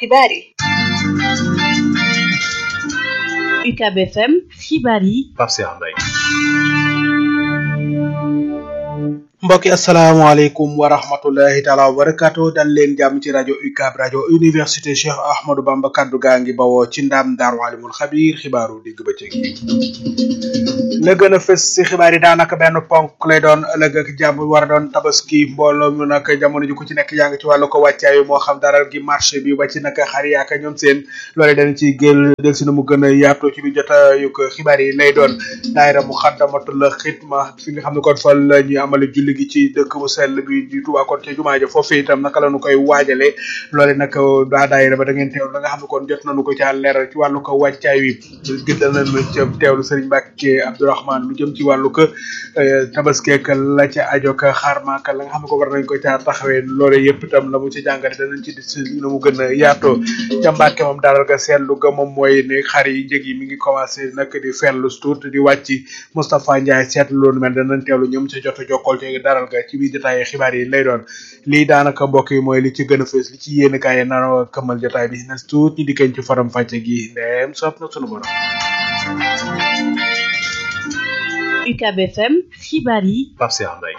xibaar yi UCAB FM xibaar yi Pape Cheikh Mbaye mbokki asalaamaaleykum wa rahmatullahi taala wa barakaatu dal leen jàmm ci rajo UCAB rajo université Cheikh Ahmadou Bamba kaddu gaa ngi bawoo ci ndam daaru alimul xabiir xibaaru digg bëccëg la gën a fës si xibaar yi daanaka benn ponk lay doon ëllëg ak jàmm war a doon tabaski mbooloo mu nag jamono ji ku ci nekk yaa ngi ci wàllu ko wàccaayu moo xam daral gi marché bi ba ci nag xar yaaka ñoom seen loolee dañ ci gél del si na mu gën a yaatoo ci bi jotaayu ko xibaar yi lay doon daayira mu xaddamatul xidma fi nga xam ne kon fa la ñuy amale julli gi ci dëkk bu sell bi di Tuubaa kon ca jumaa ja foofu itam naka la ñu koy waajale loole nag daa daayira ba da ngeen teewlu la nga xam ne kon jot nañu ko ca leeral ci wàllu ko wàccaay wi gëddal nañu ca teewlu Sëriñ Mbàkke Abdourahmane lu jëm ci wàllu ko tabaskeek la ca ajo ka xaarmaaka la nga xam ne ko war nañ ko caa taxawee loole yëpp itam la mu ci jàngale danañ ci di na mu gën a yaatoo ca Mbàkke moom daral ga seetlu ga moom mooy ne xar yi njëg yi mi ngi commencé nag di fellu tuut di wàcc Moustapha Ndiaye seetlu loolu mel danañ teewlu ñoom ca jot a jokkool ci daral ga ci biir jotaay xibaar yi lay doon lii daanaka mbokk yi mooy li ci gën a fës li ci yéen kaay yi nara këmmal jotaay bi nas tuut ñi dikkañ ci faram fàcce gi ndeem sopp na sunu borom UCAB FM xibaar yi Pape Cheikh Mbaye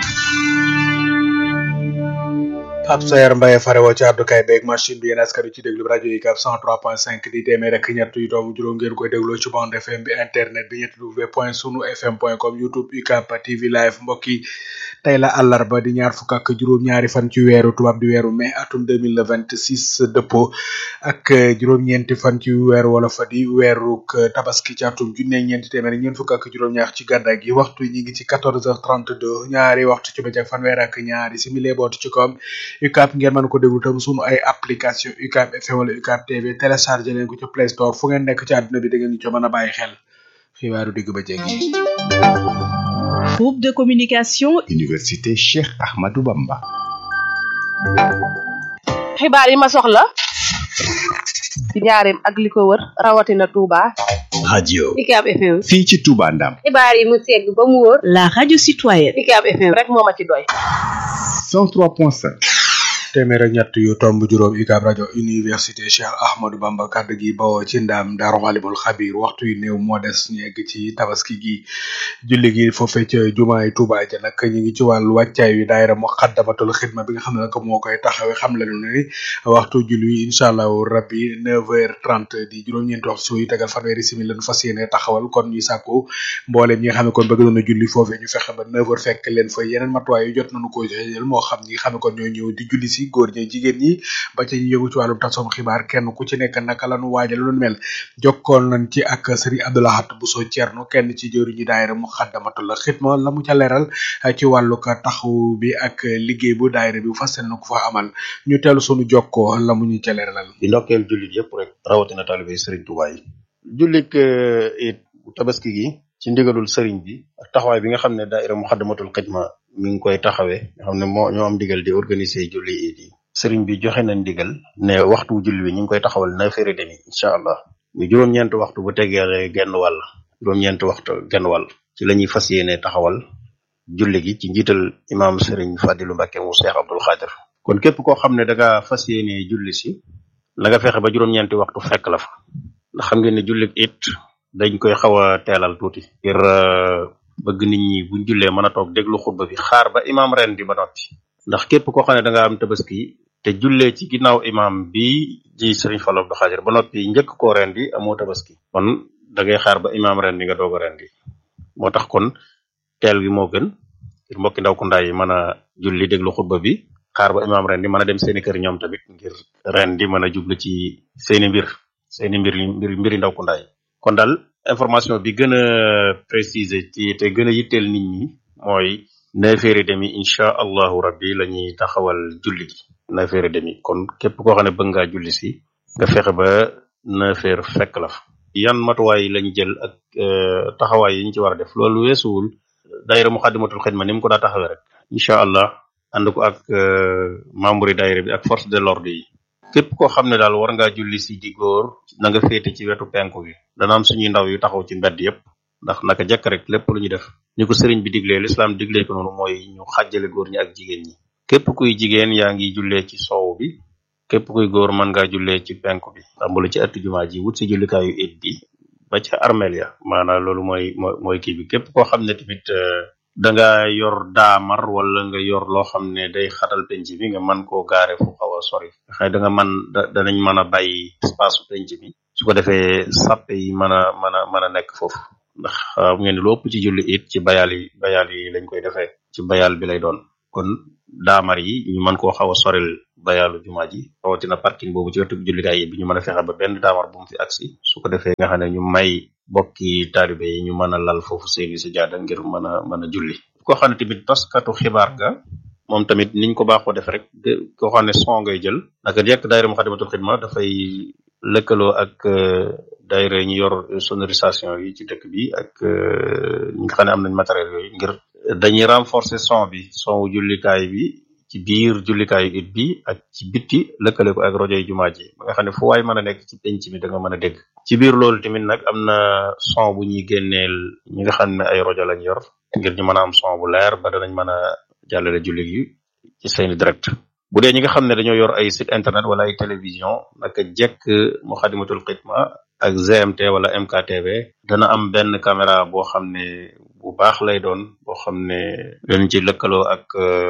Pape Sayer Mbaye farewoo ci àddukaay beeg machine bi yéen askan wi ci déglu rajo UCAB 103.5 di téeméer rek ñett yu doomu juróom ngeen koy dégloo ci bande FM bi internet bi ñetti w point sunu fm point com youtube UCAB TV live mbokk yi tey la àllarba di ñaar fukk ak juróom-ñaari fan ci weeru tubaab di weeru mai atum 2026 dëppoo ak juróom-ñeenti fan ci weeru wolof di weeru tabaski ci atum junne ñeenti téeméer ñeent fukk ak juróom-ñaar ci gàddaay gi waxtu ñi ngi ci 14h32 ñaari waxtu ci bëccëg fanweer ak ñaari simili bootu ci koom UCAB ngeen mën ko déglu tam sunu ay application UCAB FM wala UCAB TV téléchargé leen ko ci Play Store fu ngeen nekk ci àdduna bi da ngeen ñu ci mën a bàyyi xel xibaaru digg ba jéggi. groupe de communication Université Cheikh Ahmadou Bamba. xibaar yi ma soxla ci njaareem ak li ko wër rawatina Touba. radio UCAB FM. fii ci Touba Ndam. xibaar yi mu segg ba mu wóor. la radio citoyenne UCAB FM rek moo ma ci doy. 103.5. téeméer ak ñett yu tomb juróom UCAB rajo université Cheikh Ahmadou Bamba kàddu gi bawoo ci ndaam daaru xalimul xabir waxtu yu néew moo des ñu egg ci tabaski gi julli gi foofee ca jumaay Tuuba ja nag ñu ngi ci wàllu wàccaay wi daayira mu xaddamatul xidma bi nga xam ne nag moo koy taxawee xam la ni waxtu julli wi incha allahu rabbi neuf heures trente di juróom-ñeenti waxtu yu tegal fanweeri simili lañu fas yéene taxawal kon ñuy sàkku mbooleem ñi nga xam ne kon bëgg nañu julli foofee ñu fexe ba neuf heures fekk leen fa yeneen matuwaay yu jot nañu ko jël moo xam ñi nga xam ne kon ñoo ñëw di julli si góor ñi jigéen ñi ba ci ñu yëngu ci wàllum tasom xibaar kenn ku ci nekk naka lañu waajal lu mel jokkoon nañ ci ak Serigne Abdoulahat Bousso Thierno kenn ci jëru ñi daayira mu xaddamatul xidma la mu ca leeral ci wàllu ka taxaw bi ak liggéey bu daayira bi fas yéene ko fa amal ñu teelu sunu jokkoo la mu ñu ca leeralal di ndokkeel jullit yëpp rek rawatina taalibe Serigne Touba yi jullit it tabaski gi ci ndigalul Serigne bi ak taxawaay bi nga xam ne daayira mu xaddamatul xidma mi ngi koy taxawee nga xam ne moo ñoo am ndigal di organiser julli it yi sëriñ bi joxe na ndigal ne waxtu julli wi ñu ngi koy taxawal neuf heures et demi incha allah mu juróom-ñeent waxtu bu tegee genn wàll juróom-ñeent waxtu genn wàll ci la ñuy fas yéene taxawal julli gi ci njiital imaam sëriñ Fadilu Mbàkke mu Seex Abdul Xaadir kon képp koo xam ne da nga fas yéene julli si la nga fexe ba juróom-ñeenti waxtu fekk la fa ndax xam ngeen ne julli it dañ koy xaw a teelal tuuti ngir bëgg nit ñi buñ jullee mën a toog déglu xutba bi xaar ba imaam ren di ba noppi ndax képp koo xam ne da nga am tabaski te jullee ci ginnaaw imam bi ji sëriñ Fallu Abdu Xaadir ba noppi njëkk koo rendi amoo tabaski kon da ngay xaar ba imam rendi nga doog a rendi moo tax kon teel gi moo gën ngir mbokki ndaw ku ndaay yi mën a julli déglu xutba bi xaar ba imam rendi mën a dem seeni kër ñoom tamit ngir rendi mën a jublu ci seeni mbir seeni mbir mbir mbiri ndaw ku ndaay kon daal information bi gën a préciser ci te gën a yitteel nit ñi mooy neuf heures et demi incha allahu rabbi la ñuy taxawal julli gi neuf heures et demi kon képp koo xam ne bëgg ngaa julli si nga fexe ba neuf heures fekk la fa yan matuwaay lañ jël ak taxawaay yi ñu ci war a def loolu weesuwul daayira muxaddamatul xidma ni mu ko daa taxawee rek incha allah ànd ko ak membre yi daayira bi ak force de l'ordre yi képp koo xam ne daal war ngaa julli si di góor na nga féete ci wetu penku bi dana am suñuy ndaw yu taxaw ci mbedd yépp ndax naka jekk rek lépp lu ñu def ni ko sëriñ bi diglee lislaam diglee ko noonu mooy ñu xàjjale góor ñi ak jigéen ñi képp kuy jigéen yaa ngi jullee ci soow bi képp kuy góor mën ngaa jullee ci penku bi tàmbali ci ëtt jumaa ji wut si jullikaayu it bi ba ca armeel ya maanaam loolu mooy mooy mooy kii bi képp koo xam ne tamit da nga yor daamar wala nga yor loo xam ne day xatal penc bi nga mën koo gaare fu xaw a sori xëy da nga mën da danañ mën a bàyyi espace su penc bi su ko defee sàppe yi mën a mën a mën a nekk foofu ndax xam ngeen ne lu ëpp ci julli it ci bayal yi bayal yi lañ koy defee ci bayal bi lay doon kon daamar yi ñu mën koo xaw a soril bayalu jumaa ji rawatina parking boobu ci wetu jullikaay yi bi ñu mën a fexe ba benn daamar bu mu fi agsi su ko defee nga xam ne ñu may bokki taalibe yi ñu mën a lal foofu seeni si jaada ngir mën a mën a julli koo xam ne tamit taskatu xibaar ga moom tamit niñ ko baaxoo def rek koo xam ne son ngay jël naka jekk daayira Muxaddamatul Xidma dafay lëkkaloo ak daayira ñu yor sonorisation yi ci dëkk bi ak ñi nga xam ne am nañ matériel yooyu ngir dañuy renforcer son bi son wu jullikaay bi ci biir jullikaayu it bi ak ci bitti lëkkale ko ak rajo yi jumaa ji ba nga xam ne fu waay mën a nekk ci penc mi da nga mën a dégg ci biir loolu tamit nag am na son bu ñuy génneel ñi nga xam ne ay rajo lañ yor ngir ñu mën a am son bu leer ba danañ mën a jàllale julli gi ci seeni direct bu dee ñi nga xam ne dañoo yor ay site internet wala ay télévision naka jekk Muxaddamatul Xidma ak GMT wala MKTV dana am benn caméra boo xam ne bu baax lay doon boo xam ne dañ ci lëkkaloo ak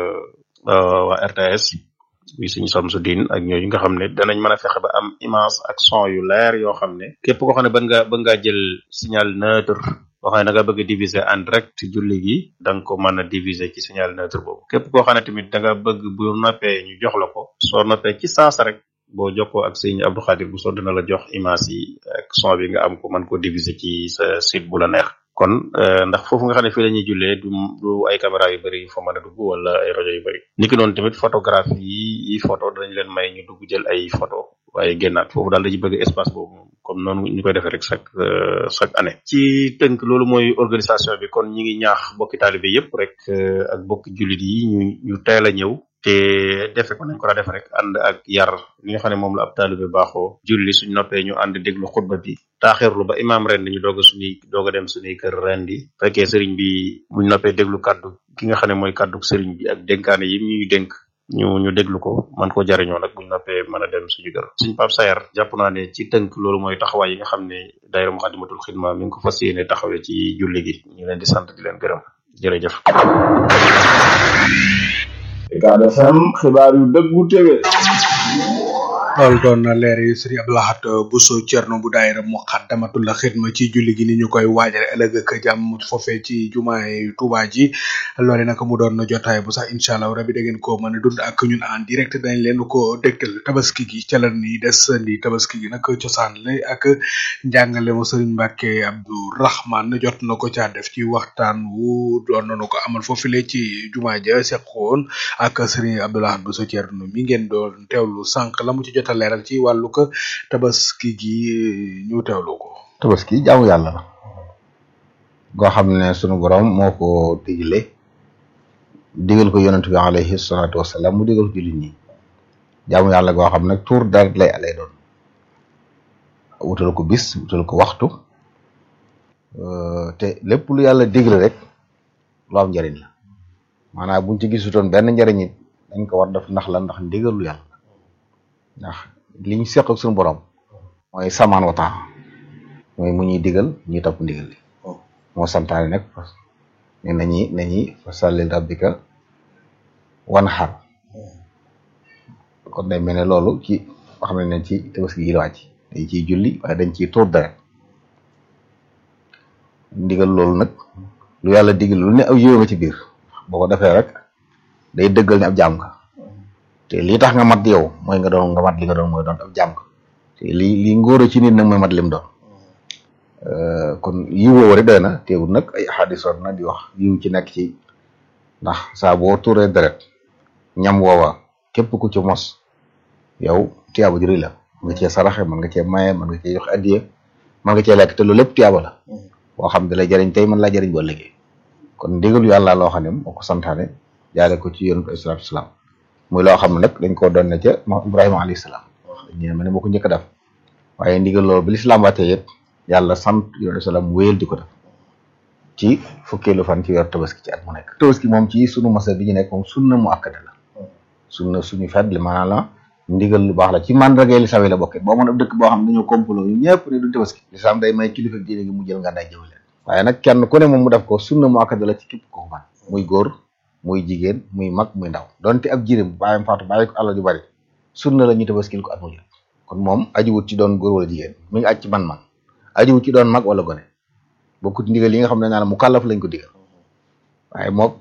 waa RTS bi suñu Samsudin ak ñooñu nga xam ne danañ mën a fexe ba am image ak son yu leer yoo xam ne képp koo xam ne bëgg nga bëgg ngaa jël signal neutre boo xam ne da nga bëgg a diviser en direct julli gi da nga ko mën a diviser ci signal neutre boobu képp koo xam ne tamit da nga bëgg bu noppee ñu jox la ko soo noppee ci saasa rek boo jokkoo ak sëñ Abdou Khadir bu soo dina la jox image yi ak son bi nga am ko mën ko diviser ci sa site bu la neex kon ndax foofu nga xam ne fii la ñuy jullee du du ay caméra yu bëri yu fa mën a dugg wala ay rajo yu bëri niki noonu tamit photographie yi yi photo danañ leen may ñu dugg jël ay photo waaye génnaat foofu daal dañuy bëgg espace boobu moom comme noonu ñu koy defee rek chaque chaque année ci tënk loolu mooy organisation bi kon ñi ngi ñaax bokki taalibe yépp rek ak bokki jullit yi ñu ñu teel a ñëw te defe ko nañ ko daa def rek ànd ak yar li nga xam ne moom la ab taalibe baaxoo julli suñ noppee ñu ànd déglu xutba bi taaxirlu ba imaam ren ñu doog a suñuy doog a dem suñuy kër ren di fekkee sëriñ bi buñ noppee déglu kàddu ki nga xam ne mooy kàddu sëriñ bi ak dénkaane yi ñuy dénk ñu ñu déglu ko man ko jariñoo nag buñ noppee mën a dem suñu kër suñ Pape Sayar jàpp naa ne ci tënk loolu mooy taxawaay yi nga xam ne daayira Muxaddamatul Xidma mi ngi ko fas yéene taxawee ci julli gi ñu leen di sant di leen gërëm jërëjëf Ucab FM xibaar yu dëggu tege loolu doon na leer yi sëriñ Abdoulahat Bousso Thierno bu daayira Muxaddamatul Xidma ci julli gi ni ñu koy waajale ëllëg ak jàmm foofee ci jumaay Tuuba ji loole nag mu doon jotaay bu sax incha allah rabi da ngeen ko mën a dund ak ñun en direct dañ leen ko dégtal tabaski gi ca la ni des ni tabaski gi nag cosaan la ak njàngale mu sëriñ Mbàkke Abdou Rahman jot na ko caa def ci waxtaan wu doon nañu ko amal foofule ci jumaa ja seqoon ak sëriñ Abdoulahat Bousso Thierno mi ngeen doon teewlu sànq la mu ci jot a leeral ci wàllu ko tabaski gi ñu teewlu ko. tabaski jaamu yàlla la goo xam ne sunu borom moo ko digle digal ko yonent bi alayhi salaatu wasalaam mu digal ko jullit ñi jaamu yàlla goo xam nag tuur dara lay lay doon wutal ko bis wutal ko waxtu te lépp lu yàlla digle rek lu am njariñ la maanaam buñ ci gisutoon benn njariñ it dañ ko war def ndax la ndax ndigalu yàlla ndax li ñu seq ak suñu borom mooy samaan wa taa mooy mu ñuy digal ñuy topp ndigal li moo santaane nag ne nañi nañi fa sallil rabbika wan xar kon day mel ne loolu ci xam ne ne ci tabaski yi la wàcc dañ ciy julli waaye dañ ciy tuur deret ndigal loolu nag lu yàlla digal lu ne aw yiw nga ci biir boo ko defee rek day dëggal ne ab jaam nga te lii tax nga mat yow mooy nga doon nga mat li nga doon mooy doon ab jàmm te lii lii ngóor ci nit nag mooy mat lim doon kon yiw woowu rek doy na teewul nag ay xaadis war na di wax yiw ci nekk ci ndax saa boo tuuree deret ñam woowa képp ku ci mos yow tiyaaba ju rëy la mën nga cee saraxe mën nga cee maye mën nga cee joxe addiye mën nga cee lekk te loolu lépp tiyaaba la boo xam ne lay jëriñ tey mën laa jëriñ boo liggéey kon ndigalu yàlla loo xam ne moo ko santaane jaare ko ci yonent alayhi salaatu salaam muy loo xam ne nag dañ koo doon ne ca moom Ibrahima alayhi salaam ñu ne moo ko njëkk a def waaye ndigal loolu bi lislaam waatee it yàlla sant yonent salaam wéyal di ko def ci fukkeelu fan ci weer tabaski ci at mu nekk tabaski moom ci sunu masa bi ñu nekk moom sunna mu akkade la sunna suñu fet li maanaam la ndigal lu baax la ci mandarga li sawi la bokke boo mën ab dëkk boo xam ne dañoo complot ñu ñëpp ne duñ tabaski lislaam day may kilifa diine gi mu jël nga day jëw leen waaye nag kenn ku ne moom mu def ko sunna mu akkada la ci képp ko man muy góor muy jigéen muy mag muy ndaw donte ab jirim bàyyam faatu bàyyi ko alal ju bari sunna la ñu tabaskil ko at mu jël kon moom ajiwut ci doon góor wala jigéen mi ngi aj ci man man ajiwut ci doon mag wala gone bokkut ndigal yi nga xam ne naa mu kàllaf lañ ko digal waaye moom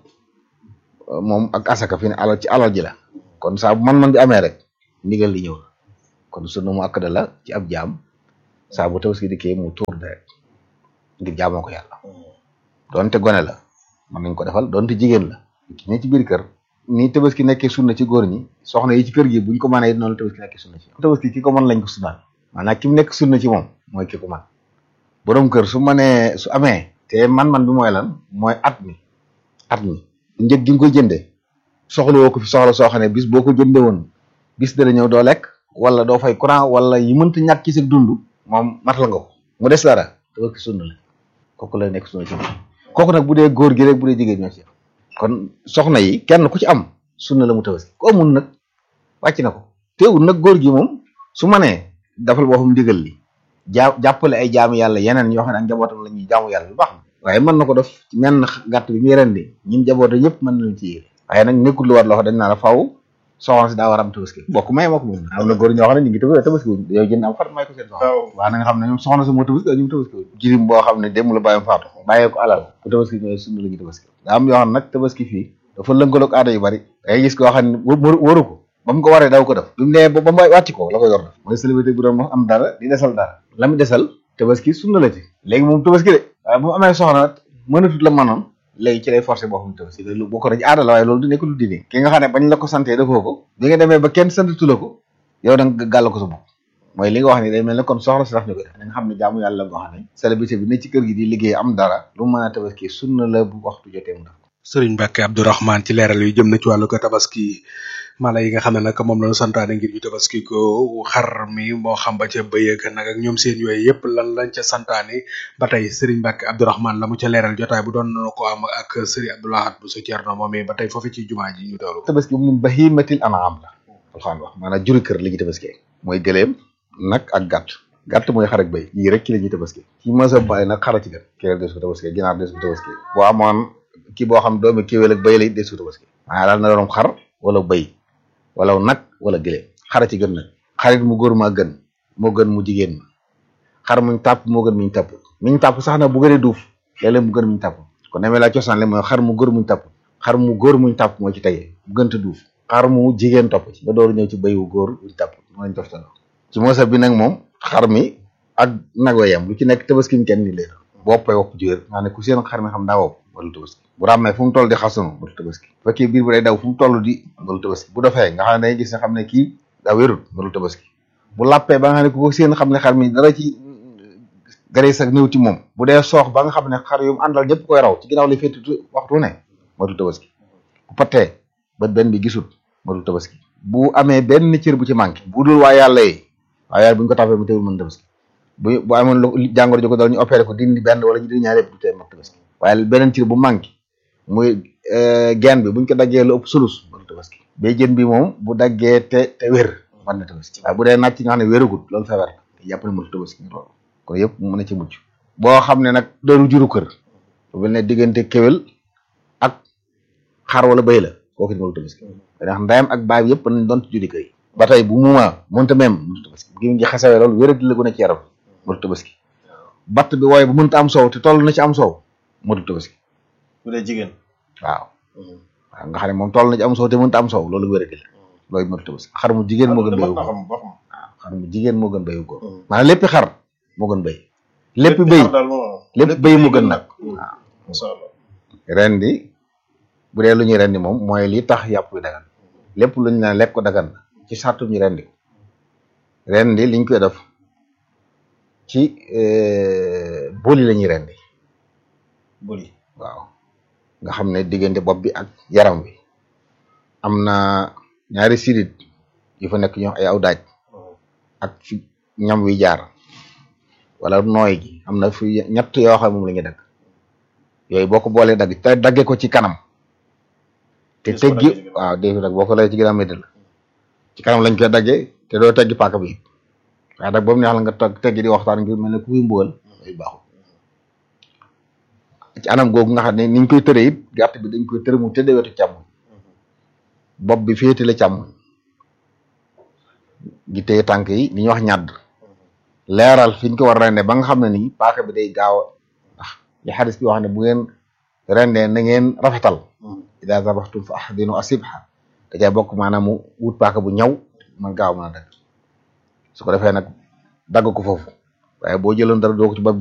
moom ak asaka fi ne alal ci alal ji la kon saa bu man-man bi amee rek ndigal li ñëw la kon sunna mu akkada la ci ab jaam saa bu tabaski dikkee mu tuur deret ngir jaamoo ko yàlla donte gone la mën nañ ko defal donte jigéen la ki ne ci biir kër ni tabaski nekkee sunna ci góor ñi soxna yi ci kër gi buñ ko mënee noonu la tabaski nekkee sunna ci tabaski ki ko mën lañ ko sunnaal maanaam ki mu nekk sunna ci moom mooy ki ko man borom kër su mënee su amee te man-man bi mooy lan mooy at mi at mi njëg gi nga koy jëndee soxla woo ko fi soxla soo xam ne bis boo ko jëndee woon bis dana ñëw doo lekk wala doo fay courant wala yi mënta ñàkk ci sa dund moom matal nga ko mu des dara tabaski sunna la kooku la nekk sunna ci moom kooku nag bu dee góor gi rek bu dee jigéen ñoo ci kon soxna yi kenn ku ci am sunna la mu tabaski ko amul nag wàcc na ko teewul nag góor gi moom su manee dafal boppam ndigal li jaa jàppale ay jaamu yàlla yeneen yoo xam ne ak njabootam la ñuy jaamu yàlla lu baax na waaye mën na ko def ci menn gàtt bi muy rendi ñim jaboota yëpp mën nañu ci yéene waaye nag nekkul lu war loo xam dañ naa la faw soxna si daa war am tabaski bokk may moo ko moom am na góor ñoo xam ne ñu ngi tabaski tabaski wuñ yow jënd am fat may ko seen soxna waaw na nga xam ne ñoom soxna si moo tabaski ñu tabaski wuñ jirim boo xam ne démb la bàyyam faatu bàyyee ko alal bu tabaski ñooy sunna la ñu tabaski daa am yoo xam ne nag tabaski fii dafa lënkaloog aada yu bari dangay gis koo xam ne waru ko ba mu ko waree daw ko def bi mu nee ba ba wàcci ko la ko yor def mooy célébrité bu doon am dara di desal dara la mu desal tabaski sunna la ci léegi moom tabaski de waaye bu mu amee soxna mënatut la mënoon léegi ci lay forcé boo xam tabaski loolu bokk na ci aada la waaye loolu du nekk lu diine ki nga xam ne bañ la ko santee defoo ko bi nga demee ba kenn santatu la ko yow da nga gàll ko sa bopp mooy li nga wax ni day mel ne kon soxla si daf ñu ko def da nga xam ne jaamu yàlla boo xam ne célébrité bi ne ci kër gi di liggéey am dara lu mën a tabaski sunna la bu waxtu jotee mu def sëriñ Mbacke Abdourahmane ci leeral yu jëm na ci wàllu ko tabaski mala yi nga xam ne nag moom lañu santaane ngir ñu tabaski ko xar mi moo xam ba ca bëy ak nag ak ñoom seen yooyu yëpp lan lañ ca santaane ba tey sëriñ Mbacke Abdourahmane la mu ca leeral jotaay bu doon na ko am ak sëriñ Abdoulahat bu so Thierno moom ba tey foofu ci jumaa ji ñu teewlu tabaski min bahimatil an'am la alxaan wax maanaam juri kër li ñuy tabaski mooy gëleem nag ak gàtt gàtt mooy xar ak bëy yii rek ci la ñuy tabaski ci mësa baay nag xara ci gën kéwél des ko tabaski ginaar des ko tabaski boo amoon kii boo xam doomi kéwél ak bëy la des ko tabaski maanaam daal na doon xar wala bëy wala nag wala gëléem xara ci gën nag xarit mu góor maa gën moo gën mu jigéen ma xar muñ tàpp moo gën muñ tàpp miñ tàpp sax nag bu gënee duuf léeg-léeg mu gën muñ tàpp kon demee laa cosaan le mooy xar mu góor muñ tàpp xar mu góor muñ tàpp moo ci tege bu gënta duuf xar mu jigéen topp ci ba door ñëw ci béy wu góor muñ tàpp moo lañ toftaloo ci moosa bi nag moom xar mi ak nag wa yem lu ci nekk tabaski kenn ni leen boppay wopp ji wér maa ne ku seen xar mi xam daa wopp wala tabaski bu ràmmee fu mu toll di xasunu wala tabaski bu fekkee biir bu day daw fu mu toll di wala tabaski bu dofee nga xam ne day gis ne xam ne kii daa wérul wala tabaski bu làppee ba nga xam ne ku ko seen xam ne xar mi dara ci gare sa néew ci moom bu dee soox ba nga xam ne xar yu mu àndal ñëpp koy raw ci ginnaaw li fétti waxtu ne matul tabaski bu pattee bët benn bi gisul matul tabaski bu amee benn cër bu ci manqué bu dul waa yàlla yi waa yàlla bu ñu ko tàppee mu teewul mën tabaski bu bu amoon lu jàngoro ji ko dal ñu opéré ko dindi benn wala ñu dindi ñaar yëpp du tee mat tabaski waaye beneen cër bu manqué muy geen bi buñ ko daggee lu ëpp sulus mën tabaski bay jën bi moom bu daggee te te wér mën na tabaski waaye bu dee nàcc nga xam ne wéragut loolu feebar la jàpp ne mënut tabaski loolu kon yëpp mën na ci mucc boo xam ne nag doonu juru kër lu mel ne diggante kéwél ak xar wala béy la kooku it mënut tabaski ndax ndayam ak baay bi yëpp nañ doon ci juri kër yi ba tey bu muuma mënta même mënut tabaski gi ngi xasawee loolu wéradi la gën a ci yaram mënut tabaski batt bi wooye bu mënta am soow te toll na ci am soow mënut tabaski bu dee jigéen waaw waaw nga xam ne moom toll na ci am soow te mënta am soow loolu wéradi la loolu mënut tabaski xar mu jigéen moo gën béyu góor waaw xar mu jigéen moo gën béyu góor maanaam léppi xar moo gën béy lépp béy lépp béy mu gën nag waaw ren di bu dee lu ñuy rendi moom mooy li tax yàpp wi dagan lépp lu ñu naan lekk ko dagan ci sartu ñu rendi ko rendi liñ koy def ci boli la ñuy rendi boli waaw nga xam ne diggante bopp bi ak yaram wi am na ñaari sidit yu fa nekk ñoo ay aw daaj ak fi ñam wi jaar wala nooy gi am na fi ñett yoo xam moom la ñuy dagg yooyu boo ko boolee dagg te dagge ko ci kanam te teggi waaw dégg nag boo ko lay ci ginnaaw medd la ci kanam lañ koy daggee te doo teggi paaka bi waaye nag ba mu neex la nga teg teggi di waxtaan ngir mel ne ku muy mbugal ay baaxul ci anam googu nga xam ne niñ koy tëree it gàtt bi dañ koy tëre mu tëddee wetu càmm bopp bi féete la càmm gi téye tànk yi li ñuy wax ñàdd leeral fi ñu ko war a rende ba nga xam ne nii paaka bi day gaaw a ndax li xadis bi wax ne bu ngeen rendee na ngeen rafetal ida zabaxtum fa ahdinu asibha da cay bokk maanaam mu wut paaka bu ñaw man gaaw mën a dagg su ko defee nag dagg ko foofu waaye boo jëloon dara doo ko ci bopp